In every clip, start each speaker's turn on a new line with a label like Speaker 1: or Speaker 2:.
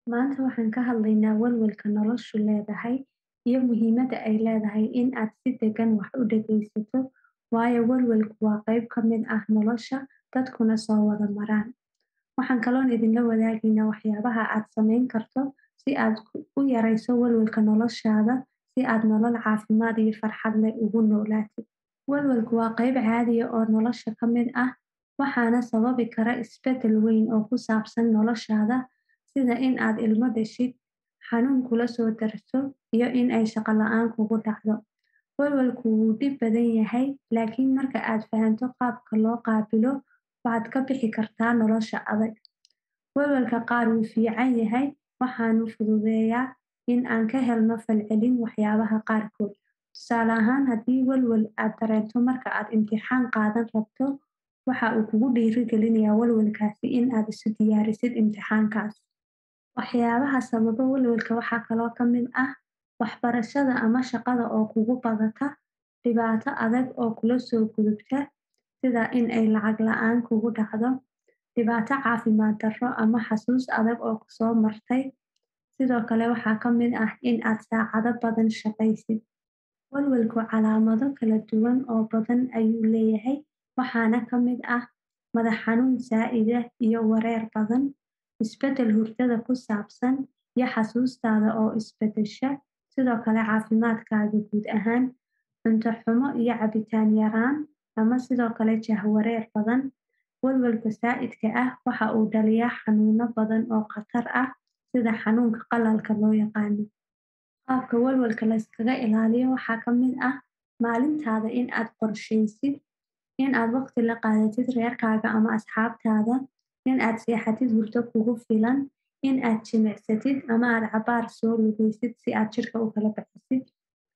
Speaker 1: Maanta waxaan ka hadlaynaa walwalka noloshu leedahay iyo muhiimadda ay leedahay in aad si deggan wax u dhageysato, waayo walwalku waa qayb ka mid ah nolosha dadkuna soo wada maraan. Waxaan kaloon idinla wadaagaynaa waxyaabaha aad samayn karto si aad u yareyso walwalka noloshaada si aad nolol caafimaad iyo farxad leh ugu noolaatid. Walwalku waa qayb caadi ah oo nolosha ka mid ah, waxaana sababi kara isbeddel weyn oo ku saabsan noloshaada sida in aad ilmo dhashid, xanuun kula soo darso, iyo in ay shaqo la'aan kugu dhacdo. Walwalku wuu dhib badan yahay, laakiin marka aad fahanto qaabka loo qaabilo, waxaad ka bixi kartaa nolosha adag. Walwalka qaar wuu fiican yahay, waxaana fududeeyaa in aan ka helno falcelin waxyaabaha qaarkood. Tusaale ahaan, haddii walwal aad dareento marka aad imtixaan qaadan rabto, waxa uu kugu dhiirrigelinayaa walwalkaasi in aad isu diyaarisid imtixaankaas. Waxyaabaha sababa walwalka waxaa kaloo ka mid ah waxbarashada ama shaqada oo kugu badata, dhibaato adag oo kula soo gudubta, sida in ay lacag la'aan kugu dhacdo, dhibaato caafimaad darro ama xasuus adag oo ku soo martay. Sidoo kale waxaa ka mid ah in aad saacado badan shaqaysid. Walwalku calaamado kala duwan oo badan ayuu leeyahay, waxaana ka mid ah madax xanuun zaa'id ah iyo wareer badan, isbeddel hurdada ku saabsan, iyo xasuustaada oo is beddesha. Sidoo kale caafimaadkaaga guud ahaan, cunto xumo iyo cabitaan yaraan, ama sidoo kale jahwareer badan. Walwalka zaa'idka ah waxa uu dhaliyaa xanuuno badan oo khatar ah sida xanuunka qalalka loo yaqaan. Qaabka walwalka la iskaga ilaaliyo waxaa ka mid ah maalintaada in aad qorsheysid, in aad waqti la qaadatid reerkaaga ama asxaabtaada, in aad seexatid hurdo kugu filan, in aad jimicsatid ama aad cabaar soo lugeysid si aad jirka u kala bixisid,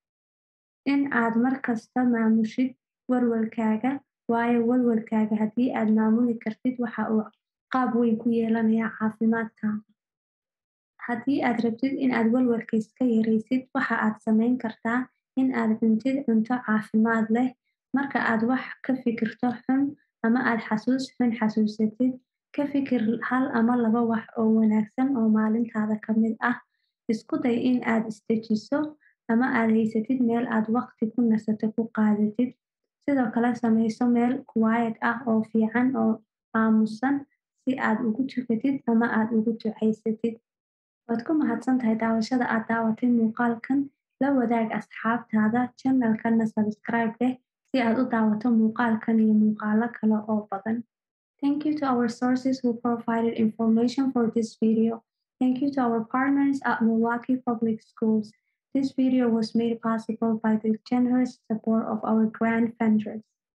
Speaker 1: in aad markasta maamushid walwalkaaga, waayo walwalkaaga haddii aad maamuli kartid waxa uu qaab weyn ku yeelanayaa caafimaadkaaga. Haddii aad rabtid in aad walwalka iska yareysid, waxa aad samayn kartaa in aad cuntid cunto caafimaad leh. Marka aad wax ka fikirto xun ama aad xasuus xun xasuusatid, ka fikir hal ama laba wax oo wanaagsan oo maalintaada ka mid ah. Isku day in aad is dejiso ama aad haysatid meel aad waqti ku nasato ku qaadatid. Sidoo kale sameyso meel quiet ah oo fiican oo aamusan si aad ugu tukatid ama aad ugu ducaysatid. Waad ku mahadsantahay daawashada aad daawatay muuqaalkan. La wadaag asxaabtaada, channel-kana subscribe leh si aad u daawato muuqaalkan iyo muuqaallo kale oo badan. Thank you to our sources who provided information for this video. Thank you to our partners at Milwaukee Public Schools. This video was made possible by the generous support of our grant funders.